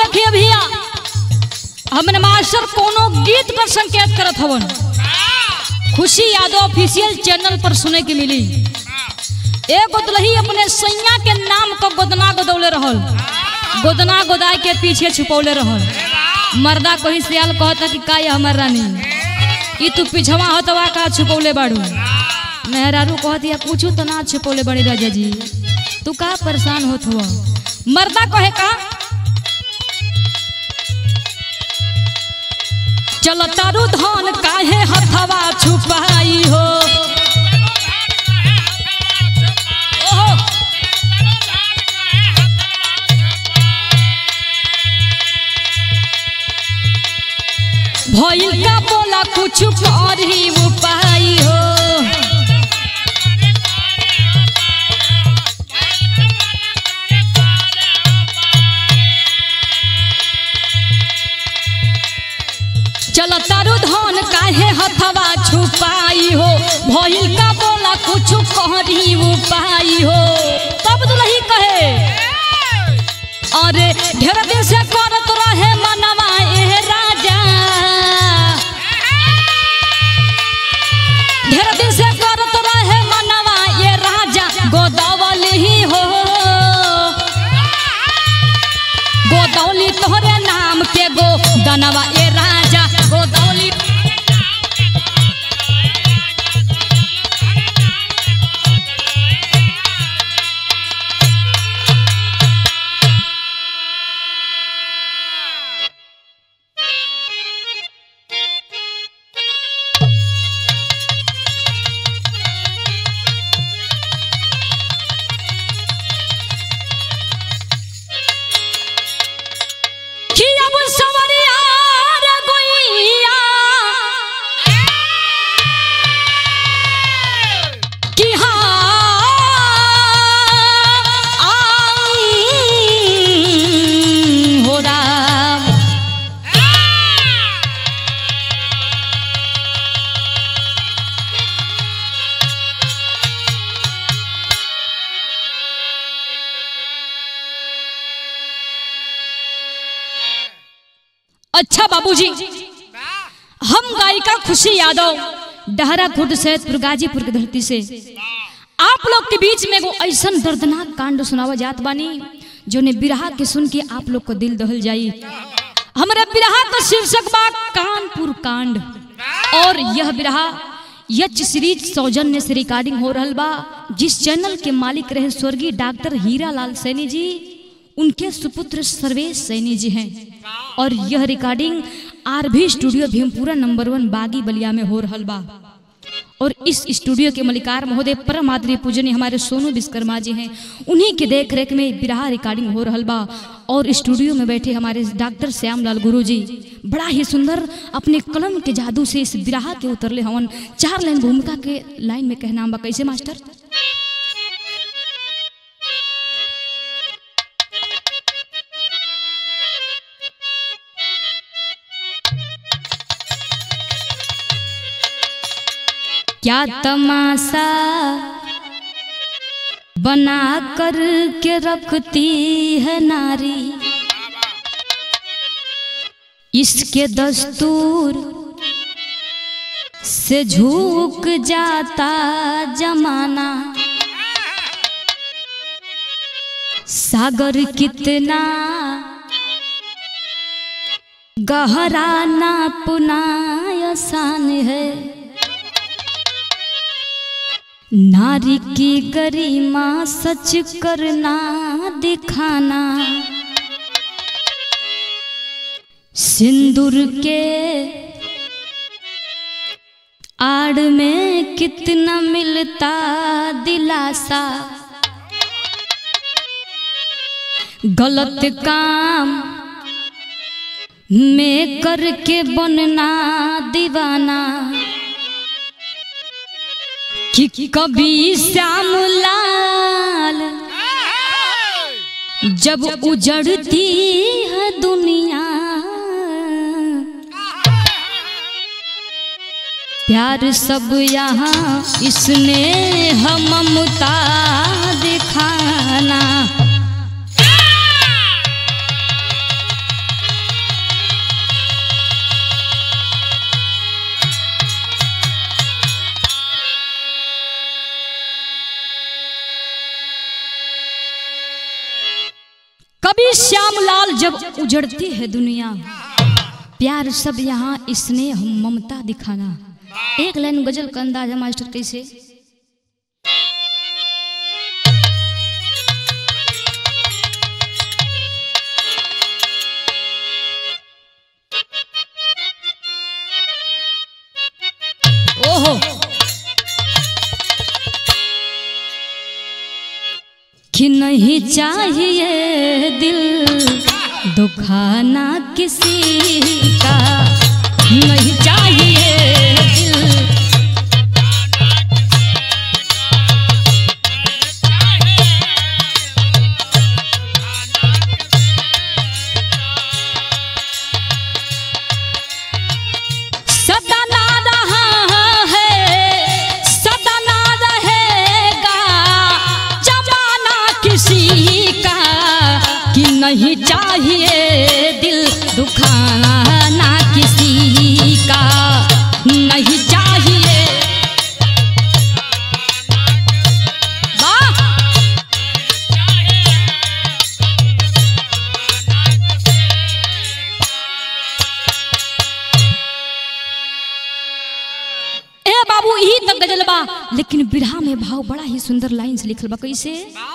देखिए भैया हमने मास्टर कोनो गीत का संकेत करत हवन खुशी यादव ऑफिशियल चैनल पर सुने के मिली एक गोदलही अपने सैया के नाम को गोदना गोदौले रहल गोदना गोदाय के पीछे छुपौले रहल मर्दा कोई सियाल कहता कि का ये हमर रानी ई तू पिछवा हतवा का छुपौले बाड़ू मेहरारू कहती है कुछ तो ना छुपौले बड़ी राजा जी तू का परेशान होत हुआ मर्दा कहे का चल तारू धान काहे हथवा छुपाई हो ओहो भइल का बोला कुछ कर ही उपाय हो चल तारू धान काहे हथवा छुपाई हो भइल का बोला कुछ कर ही उपाय हो तब दुलही कहे अरे ढेर दिन से करत रहे मनवा ए राजा ढेर दिन से करत रहे मनवा ये राजा गोदावल ही हो गोदौली तोहरे नाम के गो गनवा ए राजा गोदौली कि अब सवरिया रे गोइया कि हाँ हो राम अच्छा बाबूजी हम गायिका खुशी यादव डहरा खुर्द सैदपुर गाजीपुर की धरती से आप लोग के बीच में एगो ऐसा दर्दनाक कांड सुनावा जात बानी जो ने बिरहा के सुन के आप लोग को दिल दहल जाई हमारे बिरहा का शीर्षक बा कानपुर कांड और यह बिरहा यच सीरीज सौजन्य से रिकॉर्डिंग हो रहल बा जिस चैनल के मालिक रहे स्वर्गीय डॉक्टर हीरा लाल सैनी जी उनके सुपुत्र सर्वेश सैनी जी हैं और यह recording R B studio Bhimpura number one बागी बलिया में हो रहल बा और इस स्टूडियो के मलिकार महोदय परम आदरणीय पूजनीय हमारे सोनू विश्वकर्मा जी हैं उन्हीं के देख रेख में बिरहा रिकॉर्डिंग हो रहल बा और स्टूडियो में बैठे हमारे डॉक्टर श्यामलाल गुरु जी बड़ा ही सुंदर अपने कलम के जादू से इस बिरहा के उतरले हवन चार लाइन भूमिका के लाइन में कहना बा कैसे मास्टर क्या तमाशा बना कर के रखती है नारी इसके दस्तूर से झुक जाता जमाना सागर कितना गहरा नापना आसान है नारी की गरिमा सच करना दिखाना सिंदूर के आड़ में कितना मिलता दिलासा गलत काम में करके बनना दीवाना कि कभी श्याम लाल जब उजड़ती है दुनिया प्यार सब यहाँ इसने हम ममता दिखाना कवि श्यामलाल जब उजड़ती है दुनिया प्यार सब यहाँ स्नेह ममता दिखाना एक लाइन गजल का अंदाज है मास्टर कैसे ओहो कि नहीं चाहिए दिल दुखाना किसी का नहीं चाहिए दिल सदा ना रहा है सदा ना रहेगा जमाना किसी का कि नहीं चाहिए दिल दुखाना ना किसी का नहीं चाहिए वाह ए बाबू यही तक गजल बा लेकिन बिरहा में भाव बड़ा ही सुंदर लाइन से लिखल बा कैसे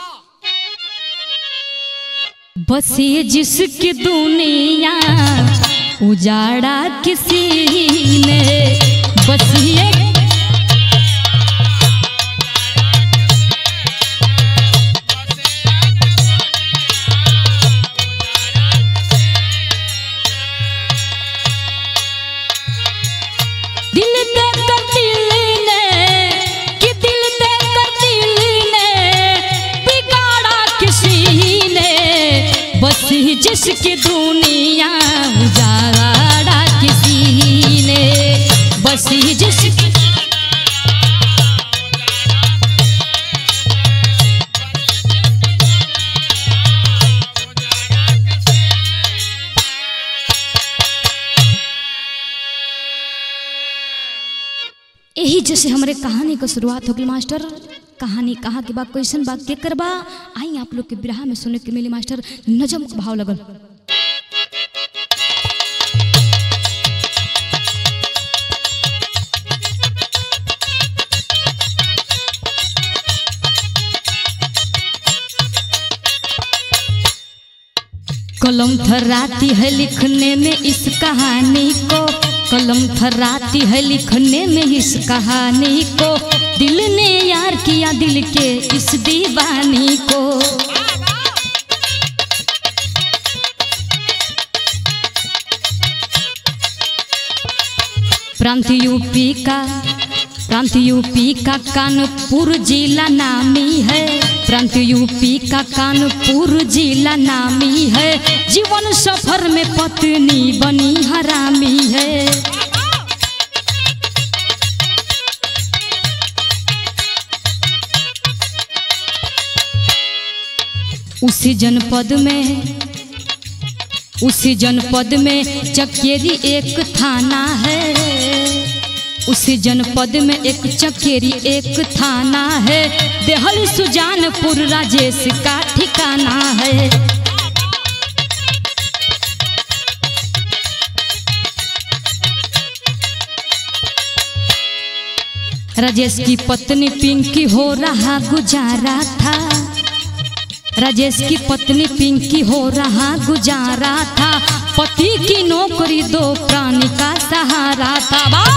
बसे जिसकी दुनिया उजाड़ा किसी ने बस ये दिल दे कर दिल ने कि दिल दे कर दिल ने बिगाड़ा किसी ने बस ही जिसकी दुनिया उजाड़ा किसी ने बस ही जिसकी यही जैसे हमारे कहानी का शुरुआत होगी मास्टर कहानी कहाँ के बा कैसन बा के करबा आई आप लोग के बिरहा में सुने के मिली मास्टर नजम का भाव लगल कलम थर्राती है लिखने में इस कहानी को कलम थर्राती है लिखने में इस कहानी को दिल ने यार किया दिल के इस दीवानी को प्रांत यूपी का प्रांत यूपी का कानपुर जिला नामी है प्रांत यूपी का कानपुर जिला नामी है जीवन सफर में पत्नी बनी हरामी है उसी जनपद में उसी जनपद में चकेरी एक थाना है उसी जनपद में एक चकेरी एक थाना है देहल सुजानपुर राजेश का ठिकाना है राजेश की पत्नी पिंकी हो रहा गुजारा था राजेश की पत्नी पिंकी हो रहा गुजारा था पति की नौकरी दो प्राणी का सहारा था वाह!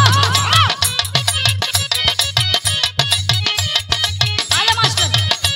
आले मास्टर।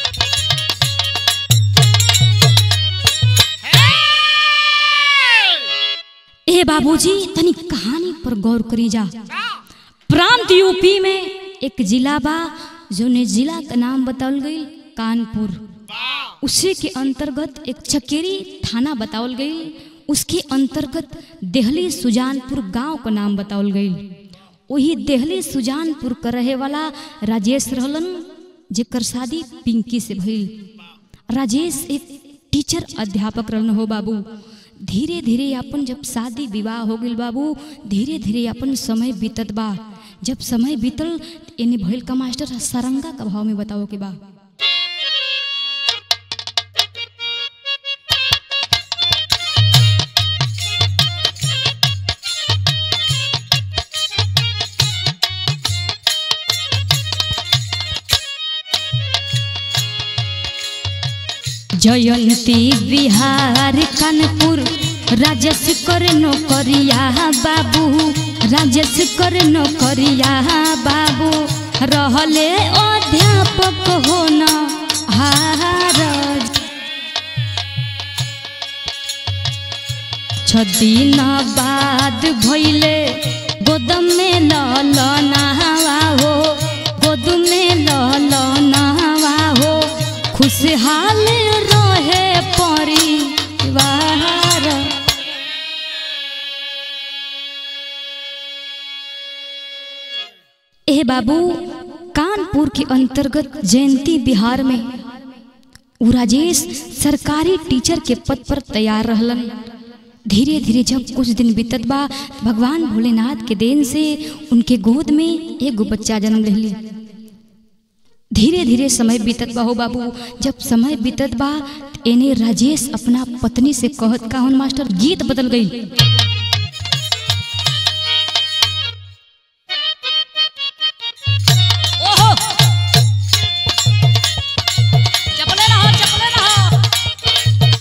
ए बाबूजी तनी कहानी पर गौर करी जा प्रांत यूपी में एक जिला बा जो ने जिला का नाम बतावल गई कानपुर उसी के अंतर्गत एक चकेरी थाना बतावल गई उसके अंतर्गत देहली सुजानपुर गांव का नाम बतावल गई वही देहली सुजानपुर का रहे वाला राजेश रहलन जेकर शादी पिंकी से भइल राजेश एक टीचर अध्यापक रहन हो बाबू धीरे धीरे अपन जब शादी विवाह हो गई बाबू धीरे धीरे अपन समय बीतत बा जब समय बीतल एने भइल का मास्टर सरंगा का भाव में बताओ के बा जयंती बिहार कानपुर राजेश कर नौकरिया बाबू राजेश कर नौकरिया बाबू रहले अध्यापक होना हारज छ दिन बाद भैले गोदम में ललनावा हो गोद में ललनावा हो खुशहाल रहे परिवार ए बाबू कानपुर के अंतर्गत जयंती बिहार में उ राजेश सरकारी टीचर के पद पर तैयार रहलन धीरे धीरे जब कुछ दिन बीतत बा भगवान भोलेनाथ के देन से उनके गोद में एगो बच्चा जन्म लेली धीरे धीरे समय बीतत बा हो बाबू जब समय बीतत बा एने राजेश अपना पत्नी से कहत का मास्टर गीत बदल गई ओहो चपले रहो चपले रहो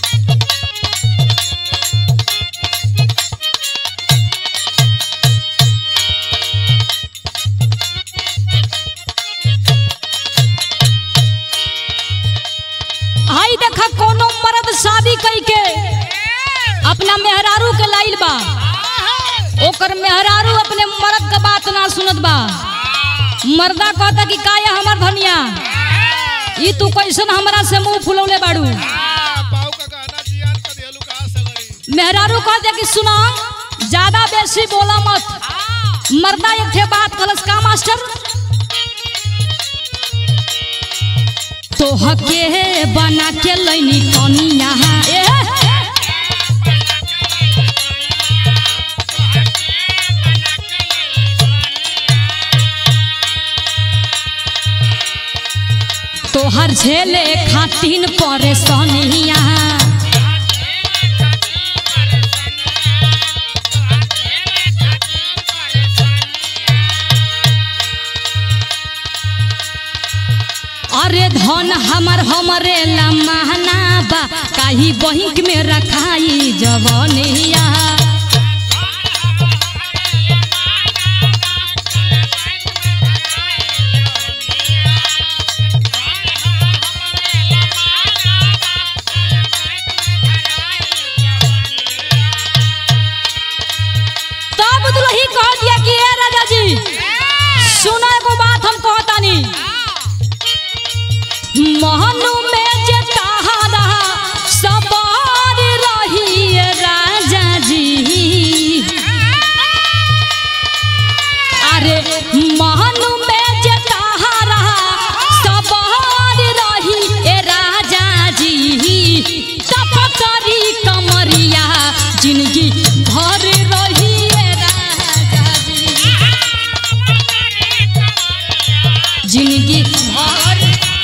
आई देखा कोनो मर्द शादी कई के अपना मेहरारू के लाइल बा ओकर मेहरारू अपने मर्द के बात ना सुनत बा मर्दा कहता कि का ये हमर धनिया ई तू कैसन हमरा से मुंह फुलौले बाड़ू पाऊ का गाना जियान का देलू का सगरी मेहरारू कहता कि सुना ज्यादा बेसी बोला मत मर्दा एक थे बात कलस का मास्टर तो हके बना के लैनी कनिया ए तोहर झेले खातिन परेशानिया अरे धन हमर हमरे लमहना बा काही बहिक में रखाई जवनिया तब दुलही कह दिया कि ए राजा जी सुना एगो बात हम कहतानी महनु में जे तहारा सवार रही राजा जी अरे महनु में जे तहारा सवार रही ए राजा जी तप करी कमरिया जिंदगी भर रही ए राजा जी जिंदगी भर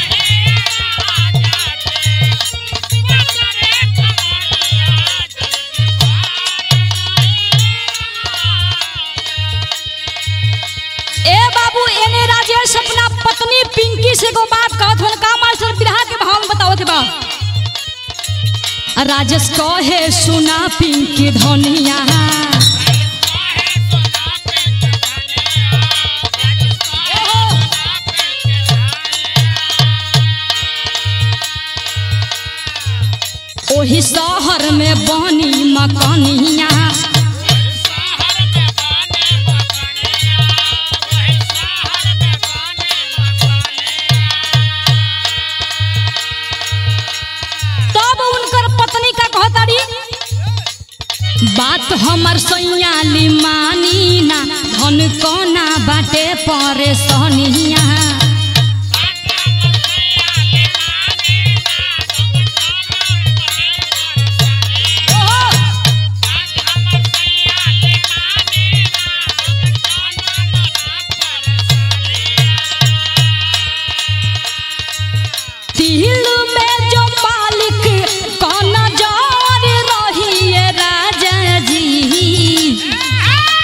ए बाबू एने राजेश अपना पत्नी पिंकी से को बात कहत हन का मास्टर बिरहा के भाव में बताओ के बा राजेश कहे सुना पिंकी धनिया ओही शहर में बनी मकनिया तब उनकर पत्नी का कहताड़ी बात हमर सैयाली मानी ना धन कोना बाटे परेशानिया दिल में जो मालिक कौन जार रही है राजा जी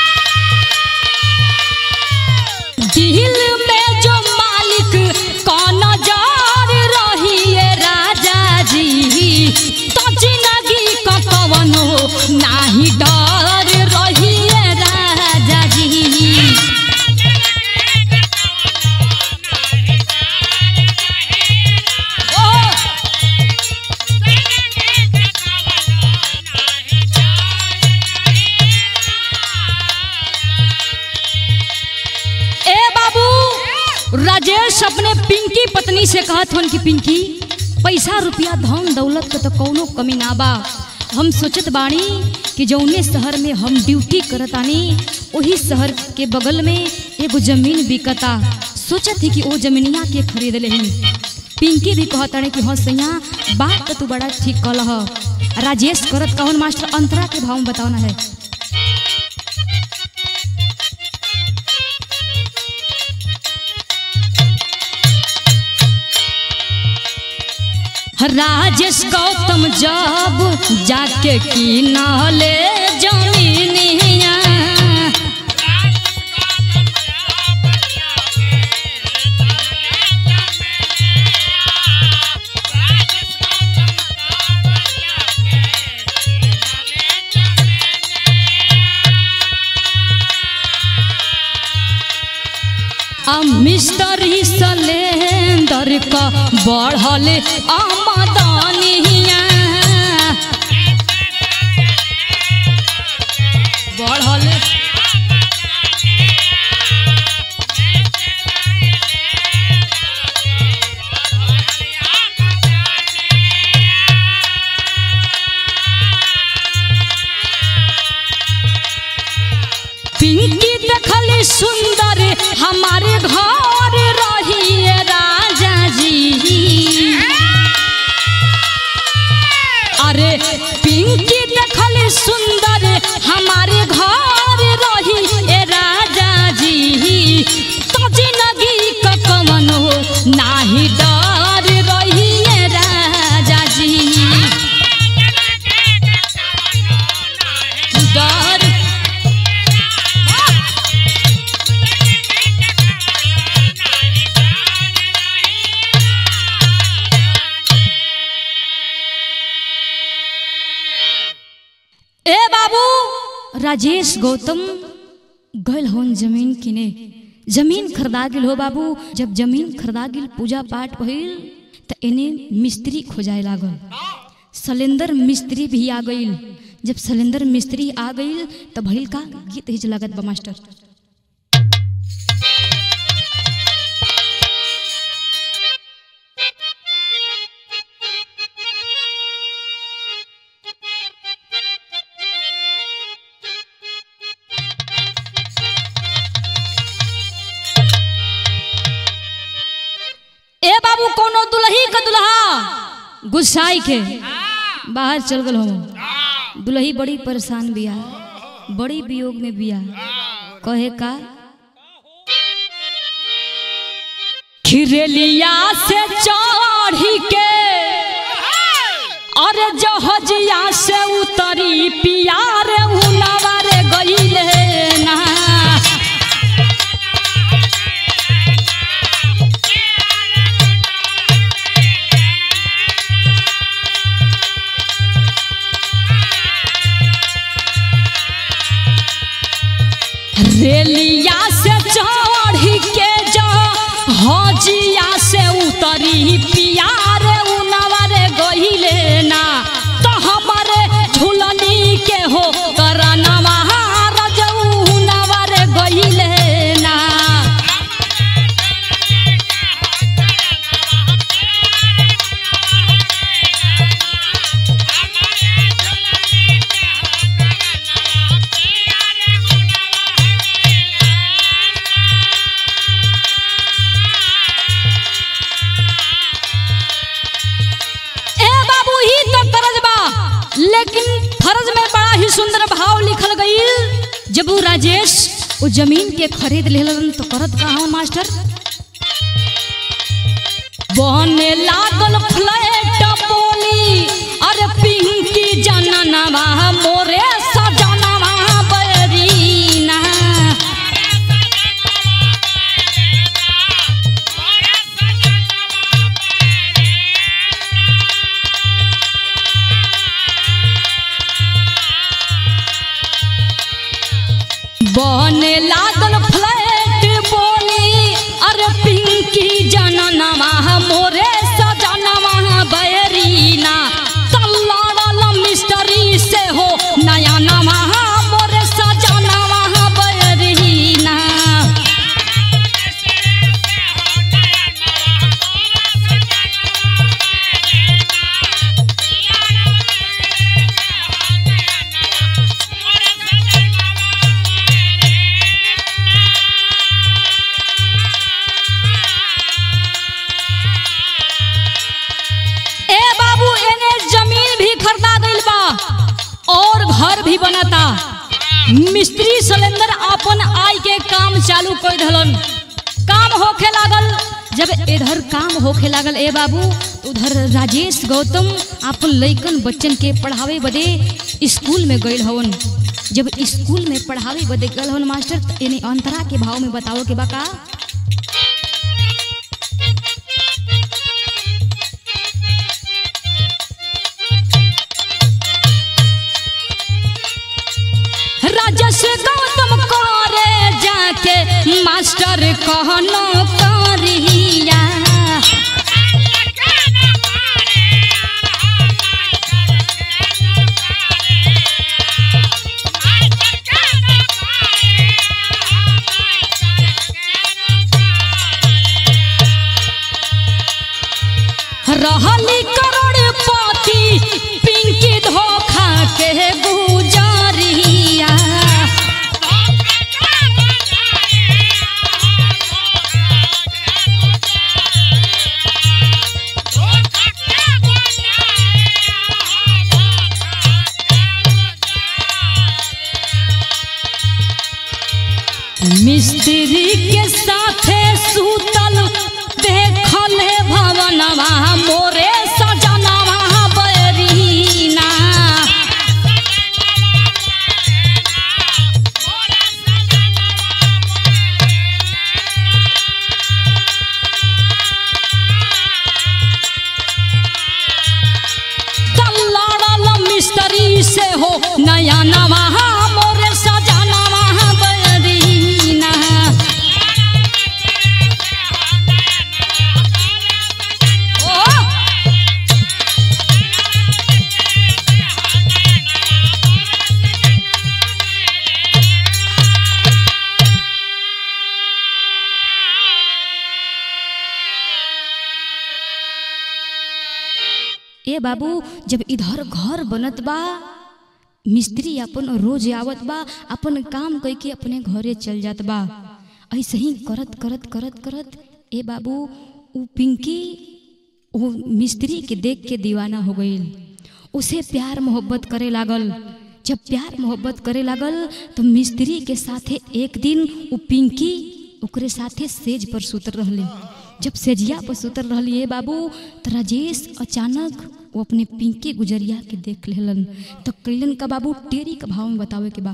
राजेश अपने पिंकी पत्नी से कहत हन कि पिंकी पैसा रुपया धन दौलत के तो कौनो कमी ना बा हम सोचत बानी कि जौने शहर में हम ड्यूटी करतानी वही शहर के बगल में एगो जमीन बिकता सोचत ही कि वो जमीनिया के खरीद लेही पिंकी भी कहताने कि हाँ सैया बात तो तू बड़ा ठीक कहल ह राजेश करत कौन मास्टर अंतरा के भाव में बताओ ना है राजेश गौतम जब जाके की नाले जमीनिया आ मिस्टरी सलेंदर का बढ़ल आमदनिया बढ़ल पिंकी देखली सुंदर हमारे घर रहिए राजा जी अरे पिंकी देखली सुंदर हमारे घर रही ए राजा जी तो जिंदगी का कमन हो नाही डर रही ए राजा जी डर ए बाबू राजेश गौतम गल होन जमीन किने जमीन खरीदा गेल हो बाबू जब जमीन खरीदा गेल पूजा पाठ भइल त एने मिस्त्री खोजाए लागल सलेंदर मिस्त्री भी आ गइल जब सलेंदर मिस्त्री आ गइल त भइल का गीत हिज लागत बा मास्टर ए बाबू कोनो दुल्ही का दुल्हा गुस्साई के बाहर चल गल हो दुल्ही बड़ी परेशान बिया बड़ी वियोग में बिया कहे का खिरेलिया से चढ़ी के अरे जहजिया से उतरी पियार उनावारे गईले ना रेलिया से चढ़ी के जा हजिया से उतरी पियार उनवर गहिले ना तो हमारे झुलनी के हो करनवा रजऊ नवर गहिले ना ए बाबू ही तो फर्ज बा लेकिन फर्ज में बड़ा ही सुंदर भाव लिखल गईल जब वो राजेश वो जमीन के खरीद लेलन तो करत कहा मास्टर बने लागल फ्लैट बोली अरे पिंकी जननवा मोरे सजनवा बरीना बने लागल फ्लैट बोली अरे पिंकी जननवा मोरे सजनवा बैरीना भी बनाता मिस्त्री सिलेंडर अपन आई के काम चालू कर दहलन काम होखे लागल जब इधर काम होखे लागल ए बाबू तो उधर राजेश गौतम अपन लइकन बच्चन के पढ़ावे बदे स्कूल में गइल हवन जब स्कूल में पढ़ावे बदे गइल हवन मास्टर त इन्हें अंतरा के भाव में बताओ के बा का राजस गौतम करे जाके मास्टर कहनो करिया रहली करोड़पति पिंकी धोखा के गुजरिया मिस्त्री के साथे सूतल देखले भवनवा मोरे सजनवा बरीना लड़ल मिस्त्री से हो नया नवा मोरे सजनवा बरीना ओ ए बाबू जब इधर घर बनत बा मिस्त्री अपन रोज आवत बा अपन काम कई के अपने घरे चल जात बा ऐसे ही करत करत करत करत ए बाबू उ पिंकी वो मिस्त्री के देख के दीवाना हो गईल उसे प्यार मोहब्बत करे लागल जब प्यार मोहब्बत करे लागल तो मिस्त्री के साथे एक दिन उ पिंकी ओकरे साथे सेज पर सुतर रहली जब सेजिया पर सुतर रहली ए बाबू तो राजेश अचानक वो अपने पिंकी गुजरिया के देख लेलन तो कैलन का बाबू टेरी का भाव में बतावे के बा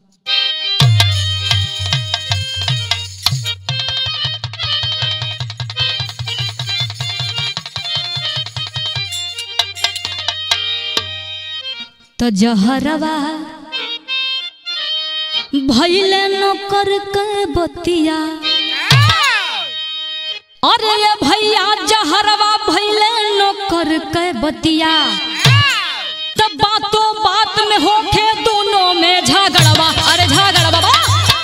तो जहरवा भैले नौकर के बतिया अरे ये भैया जहरवा भैले नौकर के बतिया तब बातों बात में होके दोनों में झगड़वा अरे झगड़वा बा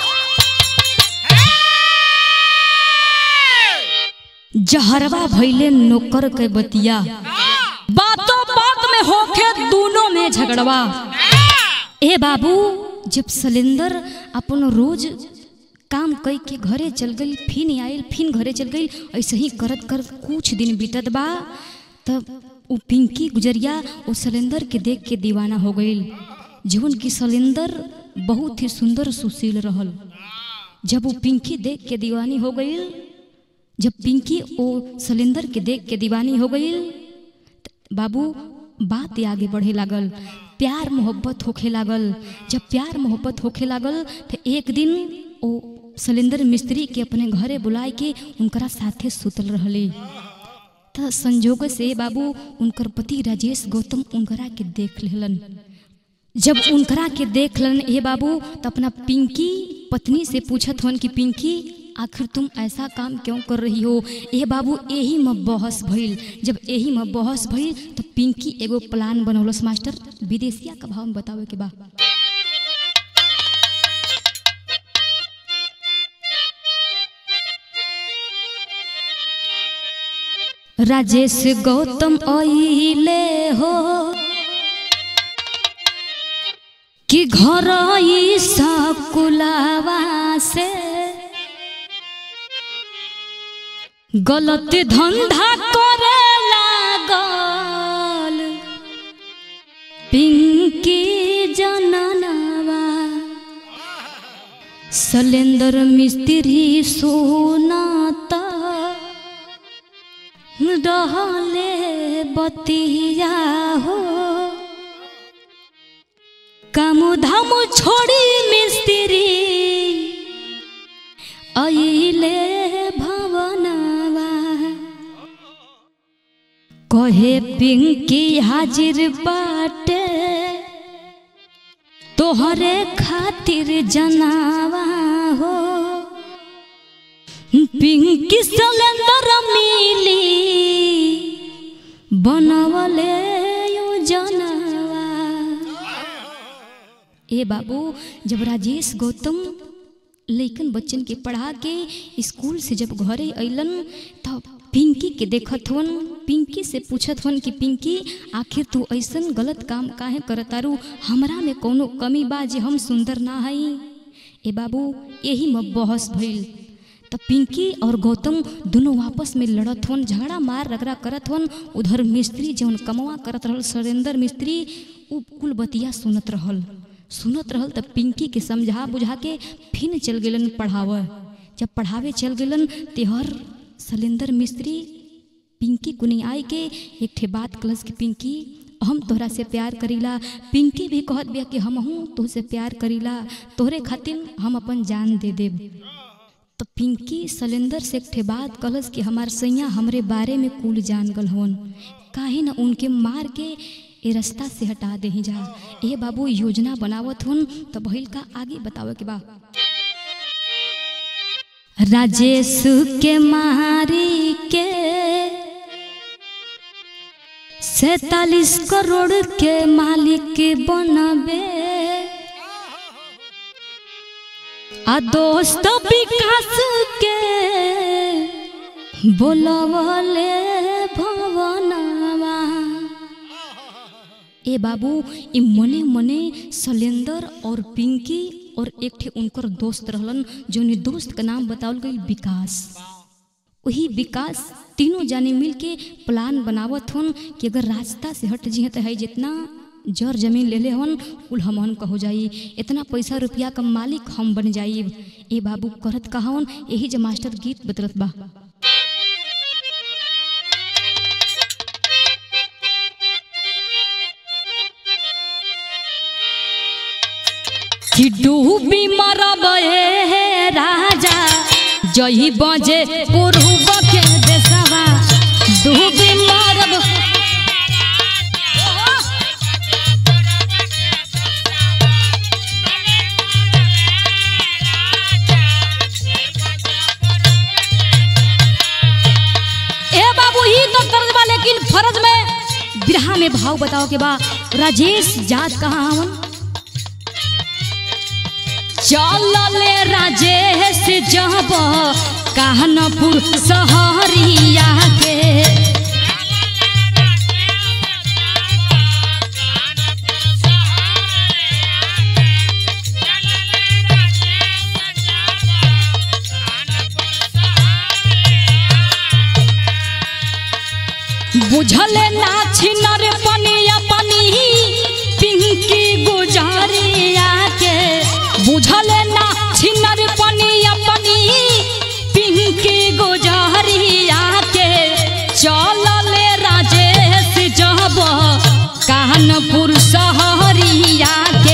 जहरवा भैले नौकर के बतिया बातों बात में होके दोनों में झगड़वा ए बाबू जब सिलेंडर अपन रोज काम कई के घरे चल गई फिन आयल फिन घरे चल गई ऐसे ही करत कर कुछ दिन बीतत बा तब उ पिंकी गुजरिया वो सिलेंडर के देख के दीवाना हो गई जीवन की सिलेंडर बहुत ही सुंदर सुशील रहल जब वो पिंकी देख के दीवानी हो गई जब पिंकी वो सिलेंडर के देख के दीवानी हो गई बाबू बात ही आगे बढ़े लागल प्यार मोहब्बत होखे लागल जब प्यार मोहब्बत होखे लागल तो एक दिन ओ सिलेंडर मिस्त्री के अपने घरे बुलाए के उनकरा साथे सुतल रहले त संजोग से बाबू उनकर पति राजेश गौतम उनकरा के देख लेलन जब उनकरा के देख लन ए बाबू तो अपना पिंकी पत्नी से पूछत हन कि पिंकी आखिर तुम ऐसा काम क्यों कर रही हो ए बाबू यही में बहस भइल जब यही में बहस भइल तो पिंकी एगो प्लान बनौलस मास्टर विदेशिया का भाव में बतावे के बा राजेश गौतम अइले हो कि घर ई सकुलावा से गलत धंधा करे लागल पिंकी जनना सलेंदर मिस्त्री सोनाता रहले बतिया हो काम धाम छोड़ी मिस्त्री अइले भवनवा कहे पिंकी हाजिर बाटे तोहरे खातिर जनावा हो पिंकी सिलेंडर मिली बनवले योजनवा ए बाबू जब राजेश गौतम लइकन बच्चन के पढ़ा के स्कूल से जब घरे अइलन तब पिंकी के देखत हवन पिंकी से पूछत हवन कि पिंकी आखिर तू ऐसन गलत काम काहे करतारू हमरा में कोनो कमी बा जे हम सुंदर ना हई ए बाबू यही में बहस भइल त पिंकी और गौतम दोनों आपस में लड़त हवन झगड़ा मार रगड़ा करत हवन उधर मिस्त्री जौन कमवा करत रहल सुरेंद्र मिस्त्री उ कुल बतिया सुनत रहल सुनत रहल त पिंकी के समझा बुझा के फिर चल गेलन पढ़ावे जब पढ़ावे चल गेलन तेहर शैलेंद्र मिस्त्री पिंकी कुनी आई के एक ठे बात कलस कि पिंकी हम तोहरा से प्यार करीला पिंकी भी कहत बिया कि हम हूँ तोहसे प्यार करीला तोहरे खातिर हम अपन जान दे देब तो पिंकी शैलेंद्र से एक ठे बात कलस कि हमार सैया हमरे बारे में कुल जान गल हवन काहे न उनके मार के ए रास्ता से हटा दे जा ए बाबू योजना बनावत हन तो भइल का आगे बतावे के बा राजेश के मारी के सैतालीस करोड़ के मालिक बनबे आ दोस्त विकास के बोलवले भवनवा ए बाबू ई मने मने शैलेंद्र और पिंकी और एक ठे उनकर दोस्त रहलन जोनी दोस्त का नाम बतावल गई विकास वही विकास तीनों जाने मिल के प्लान बनावत हन कि अगर रास्ता से हट जी तो है जितना जर जमीन ले ले हन कुल हमन का हो जाई इतना पैसा रुपया का मालिक हम बन जाई ए बाबू करत कहवन यही जो मास्टर गीत बतरत बा कि डूबी मरब हे राजा जही बजे पूर्व के देशवा डूबी मरब ए बाबू ही तो कर्ज बा लेकिन फर्ज में बिरहा में भाव बताओ के बा राजेश जात कहाँ हवन चलले राजेश जब कानपुर सहरिया के बुझले ना छिनर पनिया पनी पिंकी गुजरिया के बुझले ना छिनर पनिया पनी पिंकी गुजरिया के चलले राजेश जब कानपुर सहरिया के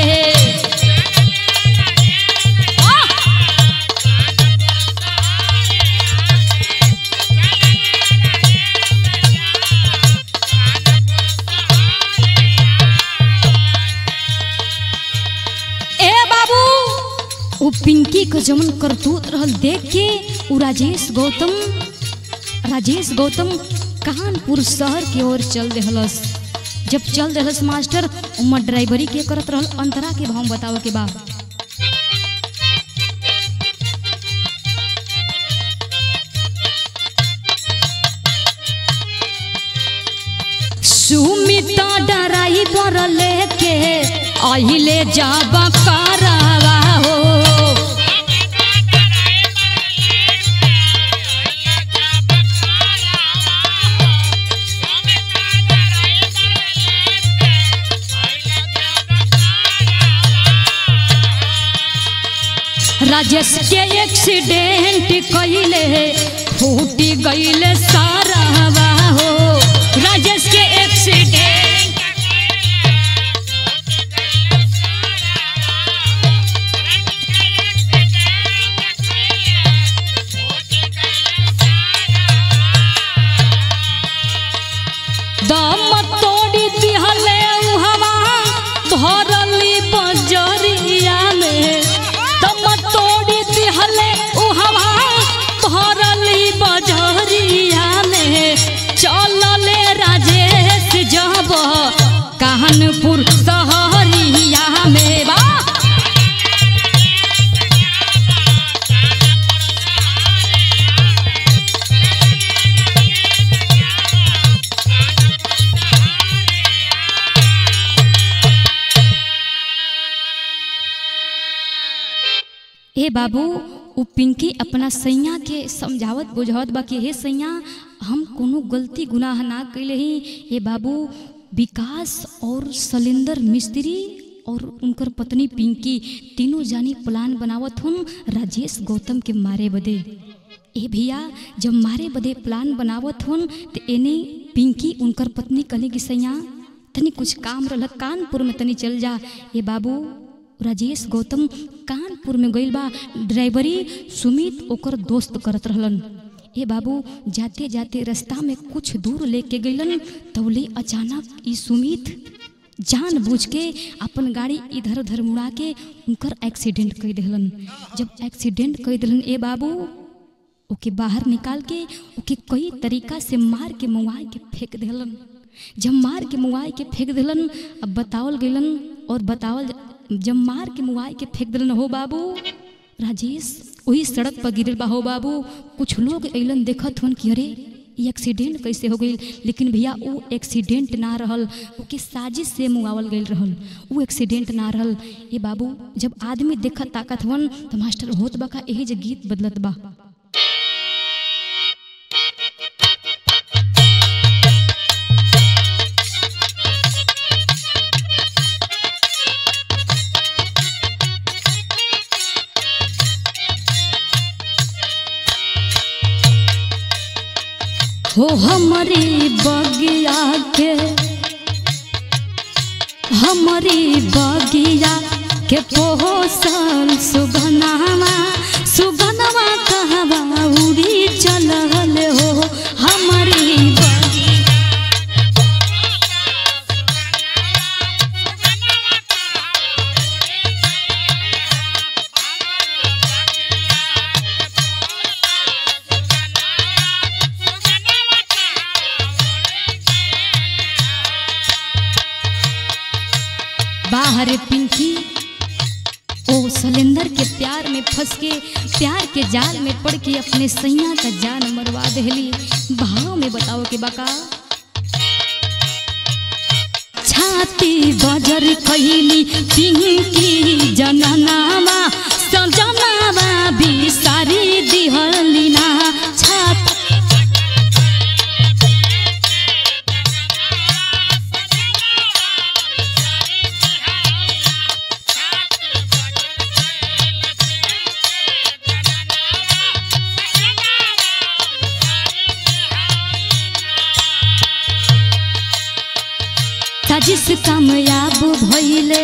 आह! ए बाबू वो पिंकी का जमन करतूत रहल देख के उ राजेश गौतम राजेश गौतम कानपुर शहर की ओर चल देहलस जब चल देहलस मास्टर उमर ड्राइवरी के करत रहल अंतरा के भाव बतावे के बा सुमिता डराई बर लेके अहिले जब करावा हो राजेश के एक्सीडेंट कइले फूटी गइले सारा हो राजेश के एक्सीडेंट दम तोड़ी दिहले हवा भरली बजरिया में दम तोड़ी दिहले हवा भरली बजरिया में चलले राजेश जब कानपुर शहरिया में बा ए बाबू उ पिंकी अपना सैया के समझावत बुझावत बा कि हे सैया हम कोनो गलती गुनाह ना कैले ही ए बाबू विकास और सलेंदर मिस्त्री और उनकर पत्नी पिंकी तीनों जानी प्लान बनावत हुन राजेश गौतम के मारे बदे ए भैया जब मारे बदे प्लान बनावत हुन तो एने पिंकी उनकर पत्नी कहले कि सैया तनी कुछ काम रहल कानपुर में तनी चल जा ए बाबू राजेश गौतम कानपुर में गइल बा ड्राइवरी सुमित ओकर दोस्त करत रहलन ए बाबू जाते जाते रास्ता में कुछ दूर लेके गइलन तौले अचानक ई सुमित जान बूझ के अपन गाड़ी इधर उधर मुड़ा के उनकर एक्सीडेंट कर दिलन जब एक्सीडेंट कर दिलन ए बाबू ओके बाहर निकाल के ओके कई तरीका से मार के मुआई के फेंक दिलन जब मार के मुआई के फेंक दिलन अब बतावल गइलन और बतावल जब मार के मुआई के फेंक दिलन हो बाबू राजेश वही सड़क पर गिरल बा हो बाबू कुछ लोग अइलन देखत हन कि अरे ये एक्सीडेंट कैसे हो गई लेकिन भैया वो एक्सीडेंट ना रहल ओके साजिश से मुआवल गई रहल वो एक्सीडेंट ना रहल ये बाबू जब आदमी देखत ताकत हवन तो मास्टर होत बा का यही जे गीत बदलत बा हो हमारी बगिया के हमारी बगिया के पोसल सुगनावा सुगनवा कहवा उड़ी चलल हो हमारी बगिया बाहर पिंकी ओ सलेंदर के प्यार में फंस के प्यार के जाल में पड़ के अपने सैया का जान मरवा देहली भाव में बताओ के बका छाती बजर कैली पिंकी जननामा सजनामा बिसारी दिहली ना छाती साजिश कामयाब भइले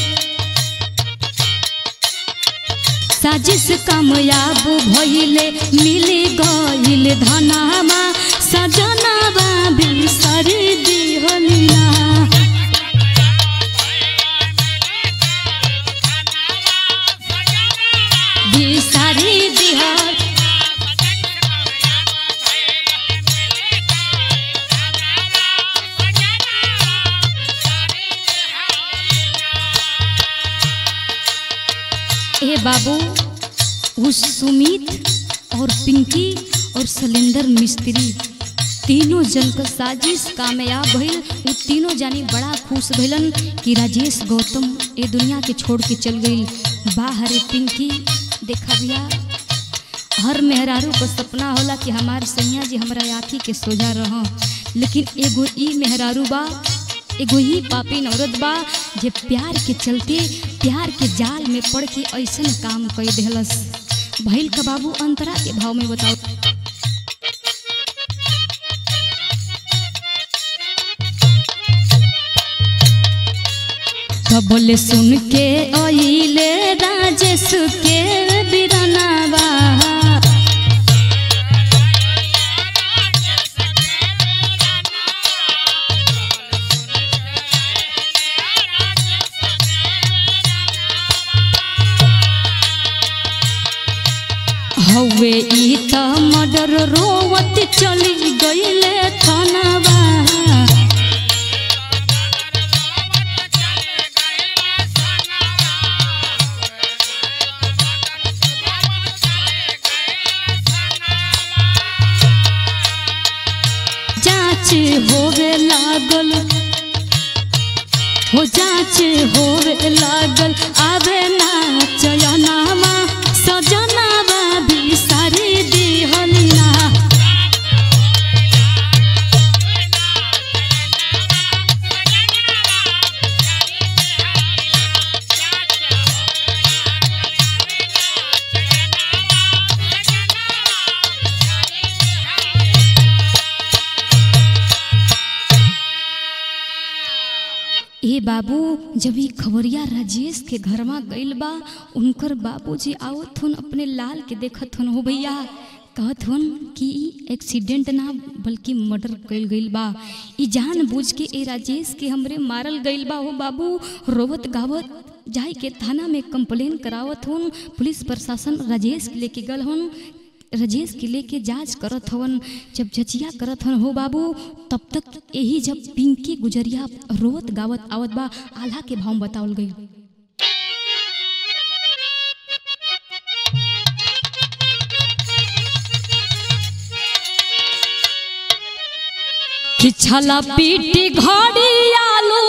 साजिश कामयाब भइले मिली गइल धनामा सजनावा बिसरी दिहलिया बिसरी दिहल ए बाबू उस सुमित और पिंकी और सलेंदर मिस्त्री तीनों जन का साजिश कामयाब भइल उ तीनों जानी बड़ा खुश भइलन कि राजेश गौतम ए दुनिया के छोड़ के चल गई बाहर पिंकी देखा भैया हर मेहरारू को सपना होला कि हमार सैया जी हमरा आँखी के सोजा रह लेकिन एगो ई मेहरारू बा एगो ही पापी औरत बा जे प्यार के चलते प्यार के जाल में पड़ के ऐसन काम कई देहलस भइल का बाबू अंतरा के भाव में बताओ कबल सुन के अइले राजेश के बिरनावा हवे ई त मर्डर रोवत चली गईले थनवा जांच होवे लागल हो जांच होवे लागल आवे ना चयनामा सजनावा भी सारी दिहली ना ए बाबू जब ई खबरिया राजेश के घरवा गइल बा उनकर बाबूजी आवत हुन अपने लाल के देखत हुन हो भैया कहत हुन कि ई एक्सीडेंट ना बल्कि मर्डर कइल गइल बा ई जान बूझ के ए राजेश के हमरे मारल गइल बा हो बाबू रोवत गावत जाए के थाना में कंप्लेन करावत हुन पुलिस प्रशासन राजेश के लेके गल हुन राजेश के लेके जांच करत हवन जब जचिया करत हवन हो बाबू तब तक यही जब पिंकी गुजरिया रोवत गावत आवत बा आल्हा के भाव में बतावल गई कि छला पीटी घड़ी आलू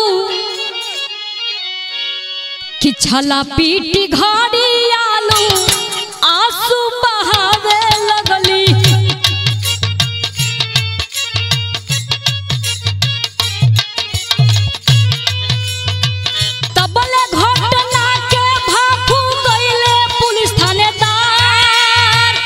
कि छला पीटी घड़ी आलू आंसू बहावे लगली तबले घटना के भाफू गइले पुलिस थानेदार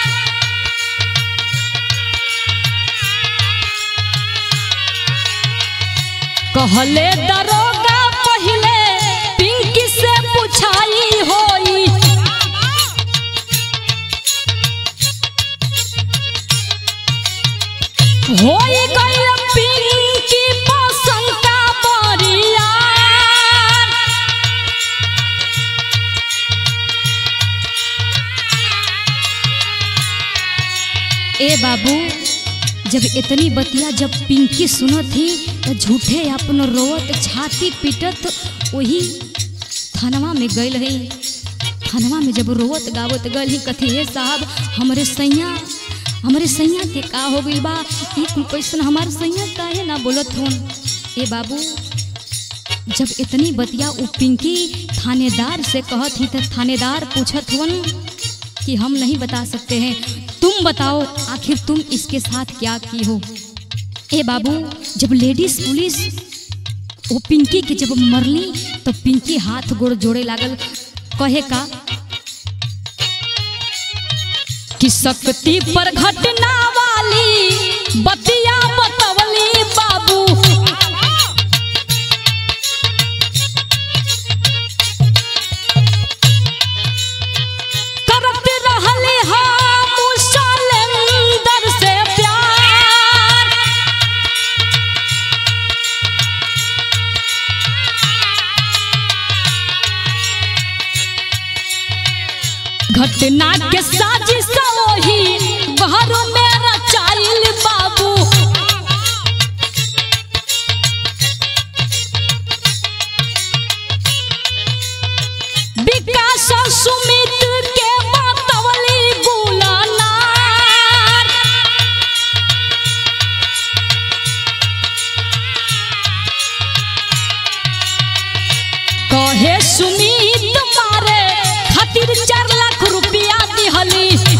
कहले दरोगा पहिले पिंकी से पुछाई होई होई गइल पिंकी पसंद का बरियार ए बाबू जब इतनी बतिया जब पिंकी सुनत थी तो झूठे अपन रोवत छाती पीटत वही थानवा में गइल है थानवा में जब रोवत गावत गइल ही कथी हे साहब हमरे सैया हमरे सैया के का हो गइल बा ई कुल कैसन हमार सैया काहे ना बोलत होन ए बाबू जब इतनी बतिया उ पिंकी थानेदार से कहत ही तो थानेदार पूछत हुन कि हम नहीं बता सकते हैं तुम बताओ आखिर तुम इसके साथ क्या की हो ए बाबू जब लेडीज पुलिस वो पिंकी के जब मरली तो पिंकी हाथ गोड़ जोड़े लागल कहे का कि शक्ति पर घटना वाली बतिया बतवली बाबू करत रहली हम सलेंदर से प्यार घटना के साजिश वही घर में रचाइल बाबू विकास सुमित के बतवली बुलनार कहे सुमित मारे खातिर चार लाख रुपया दिहली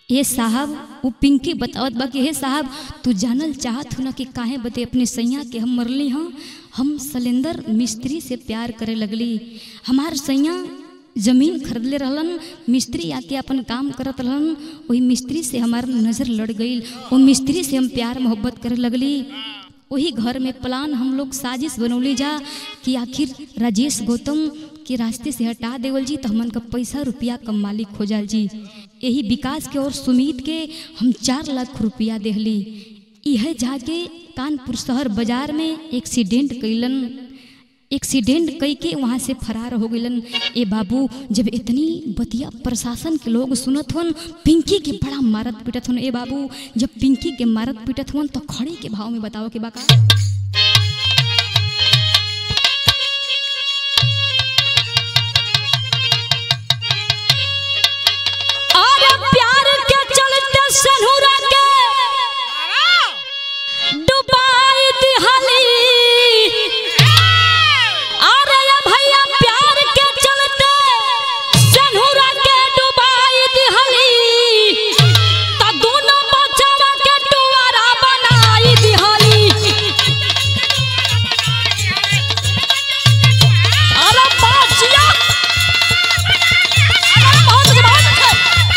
हे साहब वो पिंकी बतावत बा कि हे साहब तू जानल चाहत हो ना कि काहे बते अपने सैया के हम मरली हाँ हम सलेंदर मिस्त्री से प्यार करे लगली हमार सैया जमीन खरीदले रहलन मिस्त्री आके अपन काम करत रहलन वही मिस्त्री से हमार नज़र लड़ गई वो मिस्त्री से हम प्यार मोहब्बत करे लगली वही घर में प्लान हम लोग साजिश बनौली जा कि आखिर राजेश गौतम के रास्ते से हटा देवल जी तो हमन का पैसा रुपया कम मालिक हो जाल जी यही विकास के और सुमित के हम चार लाख रुपया देहली यह जाके कानपुर शहर बाजार में एक्सीडेंट कैलन एक्सीडेंट कई के वहाँ से फरार हो गइलन ए बाबू जब इतनी बतिया प्रशासन के लोग सुनत हन पिंकी के बड़ा मारत पीटत हन ए बाबू जब पिंकी के मारत पीटत हन तो खड़े के भाव में बताओ के बाका अरे प्यार के चलते सनहुरा के डुबाई दिहली अरे ये भैया प्यार के चलते सनहुरा के डुबाई दिहली त दोनों बच्चा के टुवारा बनाई दिहली अरे बाजिया अरे बहुत जवान है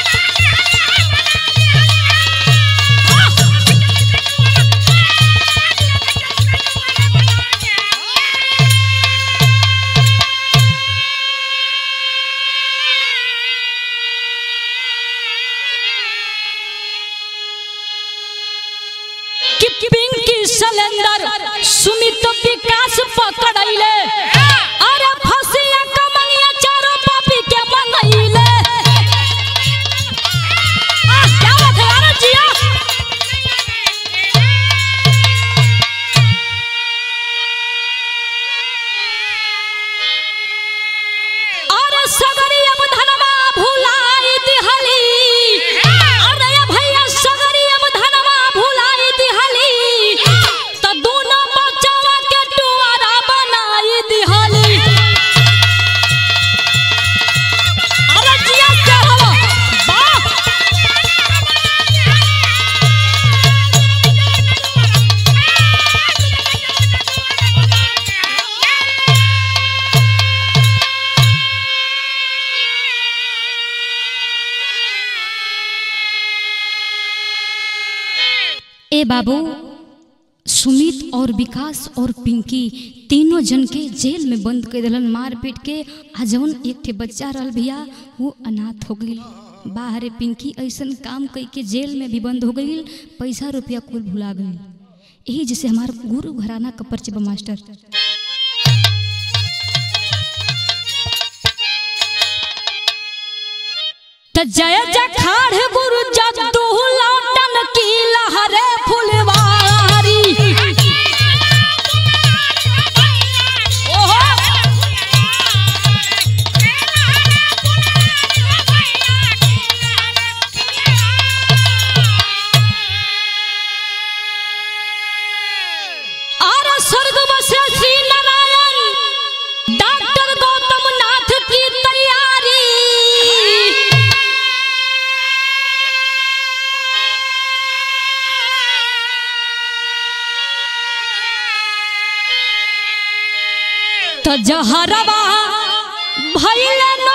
कि पिंकी सिलेंडर सुमित विकास पकड़ैले अरे फसिया कमैया चारों पापी के मंगैले आ क्या बात है यार जिया अरे सगरी अब धनवा भुलाई दिहली अरे ये भैया सगरी अब धनवा भुलाई दिहली त दोनों बच्चवा के टुवारा बनाई दिहली अरे जिया क्या हवा वाह ए बाबू सुमित और विकास और पिंकी तीनों जन के जेल में बंद कर दिलन मार पीट के आ जवन एक ठे बच्चा रहल भैया वो अनाथ हो गई बाहरे पिंकी ऐसन काम कई के जेल में भी बंद हो गई पैसा रुपया कुल भुला गई यही जैसे हमार गुरु घराना का परिचय बा मास्टर त जय जखाड़ गुरु जद्दू लौटन की लहरे फुलवारी ओहो आरा स्वर्ग बसे श्री नारायण डॉक्टर गौतम नाथ की तैयारी तो जहरवा भैले